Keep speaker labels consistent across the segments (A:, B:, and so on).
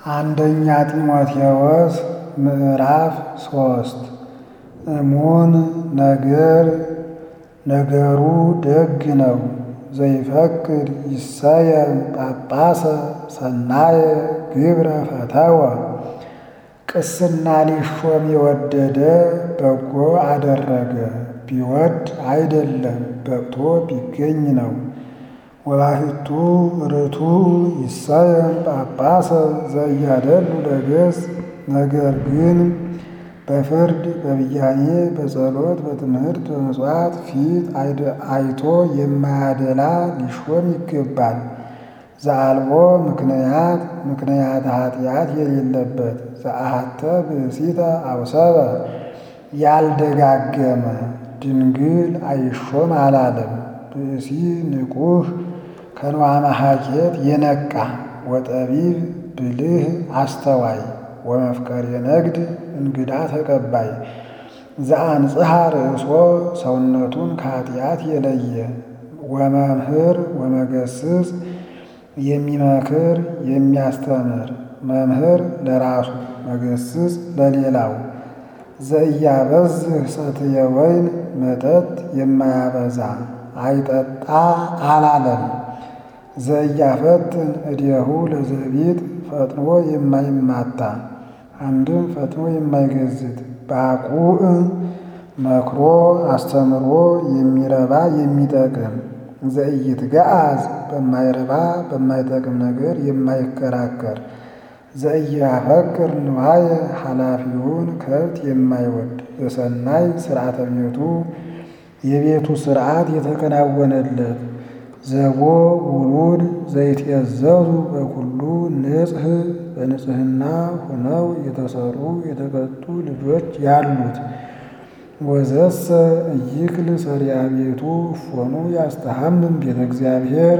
A: አንደኛ ጢሞቴዎስ ምዕራፍ ሶስት እሙን ነገር ነገሩ ደግ ነው። ዘይፈቅድ ይሰየም ጳጳሰ ሰናየ ግብረ ፈተወ ቅስና ሊሾም የወደደ በጎ አደረገ። ቢወድ አይደለም በቅቶ ቢገኝ ነው። ወባሕቱ ርቱ ይሰየም ጳጳሰ ዘእያደሉ ለገጽ ነገር ግን በፍርድ በብያኔ በጸሎት በትምህርት በመሥዋዕት ፊት አይቶ የማያደላ ሊሾም ይገባል። ዘአልቦ ምክንያት ምክንያት ኃጢአት የሌለበት ዘአሐተ ብእሲተ አውሰበ ያልደጋገመ ድንግል አይሾም አላለም። ብእሲ ንቁህ ከንዋመ ሐኬት የነቃ ወጠቢብ ብልህ አስተዋይ ወመፍቀሬ ነግድ እንግዳ ተቀባይ ዘአንጽሐ ርእሶ ሰውነቱን ከኃጢአት የለየ ወመምህር ወመገስጽ የሚመክር የሚያስተምር መምህር ለራሱ መገስጽ ለሌላው ዘእያበዝህ ሰትየ ወይን መጠጥ የማያበዛ አይጠጣ አላለም። ዘእያፈትን እዴሁ ለዘቢጥ ፈጥኖ የማይማታ አንድም ፈጥኖ የማይገዝት ባቁዕ መክሮ አስተምሮ የሚረባ የሚጠቅም ዘኢይትገዓዝ በማይረባ በማይጠቅም ነገር የማይከራከር ዘኢያፈቅር ንዋየ ኃላፊውን ከብት የማይወድ በሰናይ ሥርዓተ ቤቱ የቤቱ ሥርዓት የተከናወነለት ዘቦ ውሉድ ዘይትየዘዙ በኩሉ ንጽሕ በንጽሕና ሆነው የተሰሩ የተቀጡ ልጆች ያሉት ወዘሰ እይክል ሰሪያ ቤቱ ፎኑ ያስተሐምም ቤተ እግዚአብሔር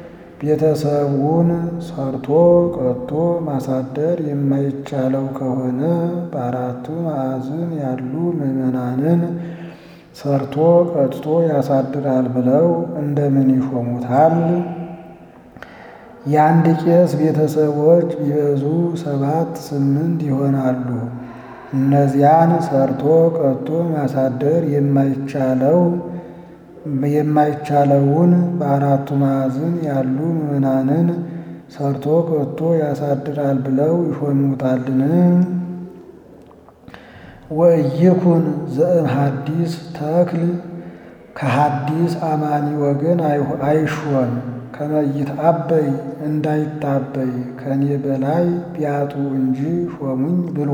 A: ቤተሰቡን ሰርቶ ቀጥቶ ማሳደር የማይቻለው ከሆነ በአራቱ ማዕዝን ያሉ ምዕመናንን ሰርቶ ቀጥቶ ያሳድራል ብለው እንደምን ይሾሙታል? የአንድ ቄስ ቤተሰቦች ቢበዙ ሰባት ስምንት ይሆናሉ። እነዚያን ሰርቶ ቀጥቶ ማሳደር የማይቻለው የማይቻለውን በአራቱ ማዕዝን ያሉ ምዕመናንን ሰርቶ ቀጥቶ ያሳድራል ብለው ይሾሙታልን? ወእይኩን ዘእም ሐዲስ ተክል ከሐዲስ አማኒ ወገን አይሾም ከመይት አበይ እንዳይታበይ ከኔ በላይ ቢያጡ እንጂ ሾሙኝ ብሎ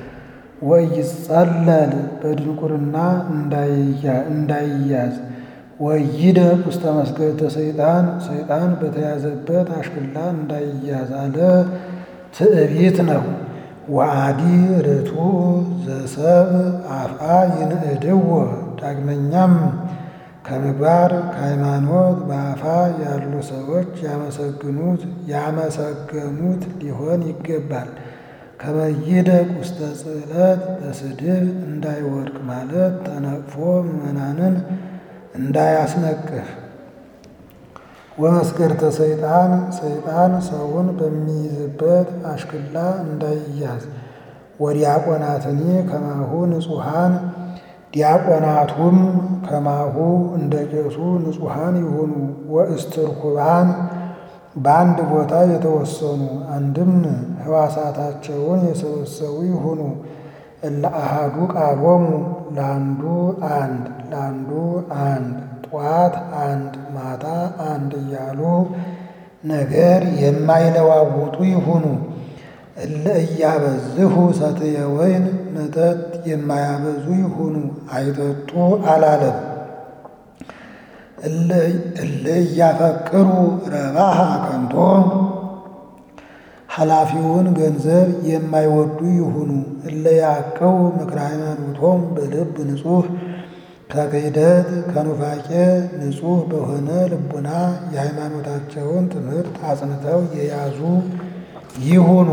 A: ወይጸለል በድንቁርና እንዳይያዝ ወይደቅ ውስተ መስገደ ሰይጣን ሰይጣን በተያዘበት አሽክላ እንዳይያዝ አለ። ትዕቢት ነው። ወአዲ ርቱ ዘሰብ አፍአ ይንእድዎ ዳግመኛም ከምግባር ከሃይማኖት በአፋ ያሉ ሰዎች ያመሰግኑት ያመሰገኑት ሊሆን ይገባል። ከመይደቅ ውስተ ጽዕለት በስድብ እንዳይወድቅ ማለት ተነቅፎ ምዕመናንን እንዳያስነቅፍ። ወመስገርተ ሰይጣን ሰይጣን ሰውን በሚይዝበት አሽክላ እንዳይያዝ። ወዲያቆናትኒ ከማሁ ንጹሐን ዲያቆናቱም ከማሁ እንደ ቄሱ ንጹሐን ይሁኑ። ወእስትርኩባን በአንድ ቦታ የተወሰኑ አንድም ሕዋሳታቸውን የሰበሰቡ ይሁኑ። እለ አሃዱ ቃሎሙ ለአንዱ አንድ ለአንዱ አንድ ጠዋት አንድ ማታ አንድ እያሉ ነገር የማይለዋውጡ ይሁኑ። እለ እያበዝሁ ሰትየ ወይን መጠጥ የማያበዙ ይሁኑ። አይጠጡ አላለም። እለ እያፈቅሩ ረባሃ ከንቶ ኃላፊውን ገንዘብ የማይወዱ ይሁኑ። እለ ያዕቀው ምክረ ሃይማኖቶም በልብ ንጹሕ ከክህደት ከኑፋቄ ንጹሕ በሆነ ልቡና የሃይማኖታቸውን ትምህርት አጽንተው የያዙ ይሁኑ።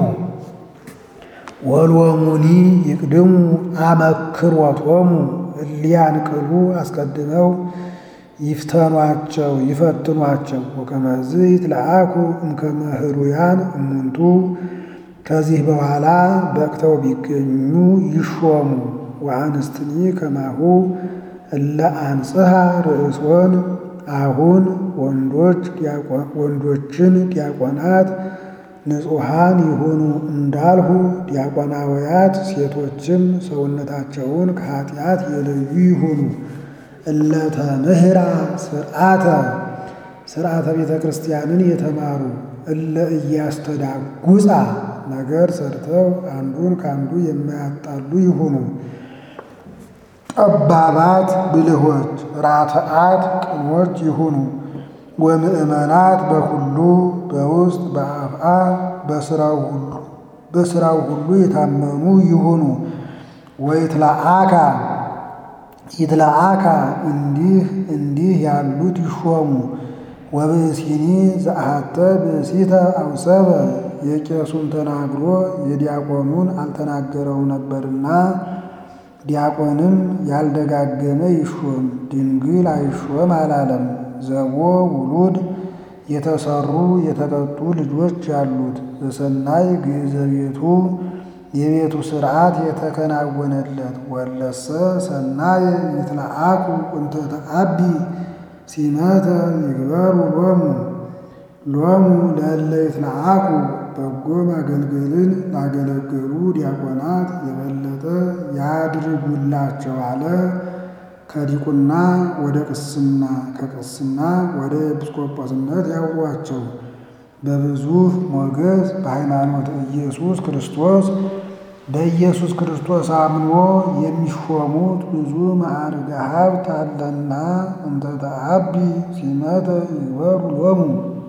A: ወሎሙኒ ይቅድሙ አመክሮቶሙ እሊያን ቅሉ አስቀድመው ይፍተኗቸው ይፈትኗቸው። ወከመዝ ይትለአኩ እምከመ ህሩያን እሙንቱ ከዚህ በኋላ በቅተው ቢገኙ ይሾሙ። ወአንስትኒ ከማሁ እለ አንጽሐ ርእሶን አሁን ወንዶች ወንዶችን ዲያቆናት ንጹሐን ይሁኑ እንዳልሁ ዲያቆናውያት ሴቶችም ሰውነታቸውን ከኃጢአት የለዩ ይሁኑ። እለተ ምህራ ስርዓተ ስርዓተ ቤተ ክርስቲያንን የተማሩ እለ እያስተዳጉፃ ነገር ሰርተው አንዱን ከአንዱ የማያጣሉ ይሁኑ። ጠባባት ብልሆች ራተአት ቅኖች ይሁኑ። ወምእመናት በሁሉ በውስጥ በአፍአ በስራው ሁሉ የታመኑ ይሁኑ። ወይትለአካ ይትለአካ እንዲህ እንዲህ ያሉት ይሾሙ። ወብእሲኒ ዘአሐተ ብእሲተ አውሰበ የቄሱን ተናግሮ የዲያቆኑን አልተናገረው ነበርና ዲያቆንም ያልደጋገመ ይሾም፣ ድንግል አይሾም አላለም። ዘቦ ውሉድ የተሰሩ የተቀጡ ልጆች ያሉት በሰናይ ግእዘ ቤቱ የቤቱ ሥርዓት የተከናወነለት ወለሰ ሰናይ ይትለአኩ እንተ ተአቢ ሲመተ ይግበሩ ሎሙ ሎሙ ለእለ ይትለአኩ በጎ ማገልገልን ላገለገሉ ዲያቆናት የበለጠ ያድርጉላቸው አለ። ከዲቁና ወደ ቅስና ከቅስና ወደ ኤጲስቆጶስነት ያውሯቸው። በብዙ ሞገስ በሃይማኖት ኢየሱስ ክርስቶስ በኢየሱስ ክርስቶስ አምኖ የሚሾሙት ብዙ ማዕርገ ሀብት አለና እንተ ተአቢ ሲመተ ይግበሩ ሎሙ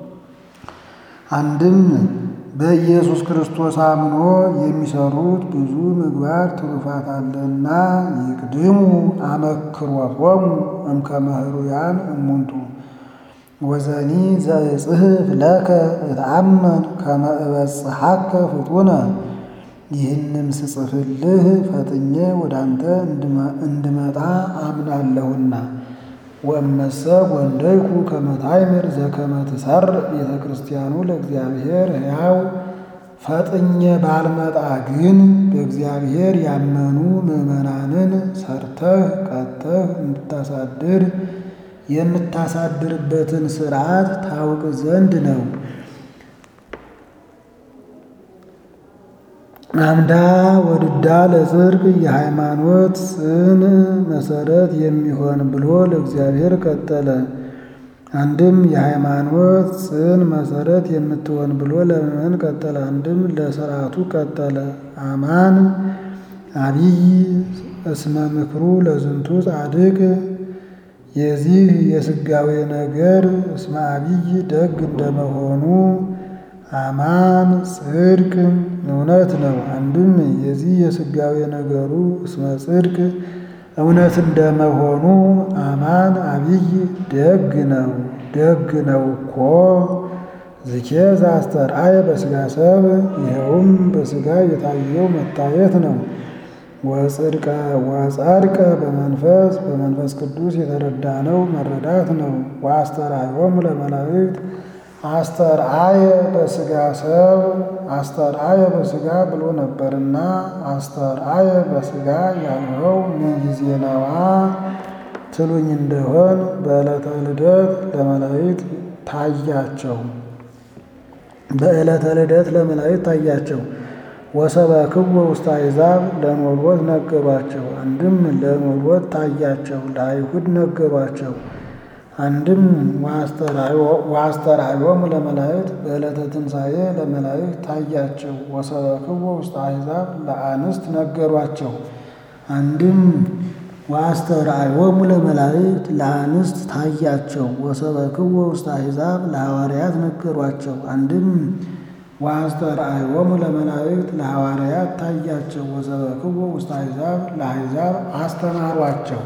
A: አንድም በኢየሱስ ክርስቶስ አምኖ የሚሰሩት ብዙ ምግባር ትሩፋት አለና ይቅድሙ አመክሮቶሙ እምከመ ኅሩያን እሙንቱ ወዘኒ ዘእጽሕፍ ለከ እትአመን ከመ እበጽሐከ ፍጡነ ይህንም ስጽፍልህ ፈጥኜ ወደ አንተ እንድመጣ አምናለሁና ወእመሰ ጐንደይኩ ከመ ታዕምር ዘከመ ትሠርዕ ቤተ ክርስቲያኑ ለእግዚአብሔር ሕያው ፈጥኜ ባልመጣ ግን በእግዚአብሔር ያመኑ ምዕመናንን ሰርተህ ቀጥተህ እንድታሳድር የምታሳድርበትን ሥርዓት ታውቅ ዘንድ ነው። አምዳ ወድዳ ለጽድቅ የሃይማኖት ጽን መሰረት የሚሆን ብሎ ለእግዚአብሔር ቀጠለ። አንድም የሃይማኖት ጽን መሰረት የምትሆን ብሎ ለምእመን ቀጠለ። አንድም ለሥርዓቱ ቀጠለ። አማን አቢይ እስመ ምክሩ ለዝንቱ ጻድቅ የዚህ የሥጋዌ ነገር እስመ አቢይ ደግ እንደመሆኑ አማን ጽድቅ እውነት ነው። አንድም የዚህ የሥጋዌ ነገሩ እስመ ጽድቅ እውነት እንደመሆኑ አማን አቢይ ደግ ነው። ደግ ነው እኮ ዝኬ ዘአስተርአየ በሥጋ ሰብ ይኸውም በሥጋ የታየው መታየት ነው። ወጽድቀ ወጸድቀ በመንፈስ በመንፈስ ቅዱስ የተረዳ ነው መረዳት ነው። ወአስተርአዮሙ ለመላእክት አስተርአየ በሥጋ ሰብ አስተርአየ በሥጋ ብሎ ነበርና አስተርአየ በሥጋ ያልኸው ምን ጊዜ ነዋ ትሉኝ እንደሆን በዕለተ ልደት ለመላእክት ታያቸው። በዕለተ ልደት ለመላእክት ታያቸው። ወሰበክዎ ውስተ አሕዛብ ለኖሎት ነገሯቸው። አንድም ለኖሎት ታያቸው፣ ለአይሁድ ነገሯቸው። አንድም ወአስተርአዮሙ ለመላእክት በዕለተ ትንሣኤ ለመላእክት ታያቸው። ወሰበክዎ ውስተ አሕዛብ ለአንስት ነገሯቸው። አንድም ወአስተርአዮሙ ለመላእክት ለአንስት ታያቸው። ወሰበክዎ ውስተ አሕዛብ ለሐዋርያት ነገሯቸው። አንድም ወአስተርአዮሙ ለመላእክት ለሐዋርያት ታያቸው። ወሰበክዎ ውስተ አሕዛብ ለአሕዛብ አስተማሯቸው።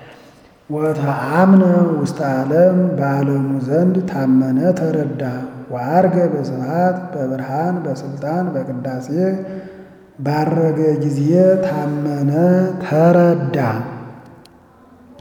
A: ወተአምነ ውስተ ዓለም በዓለሙ ዘንድ ታመነ ተረዳ። ወዐርገ በስብሐት በብርሃን በሥልጣን በቅዳሴ ባረገ ጊዜ ታመነ ተረዳ።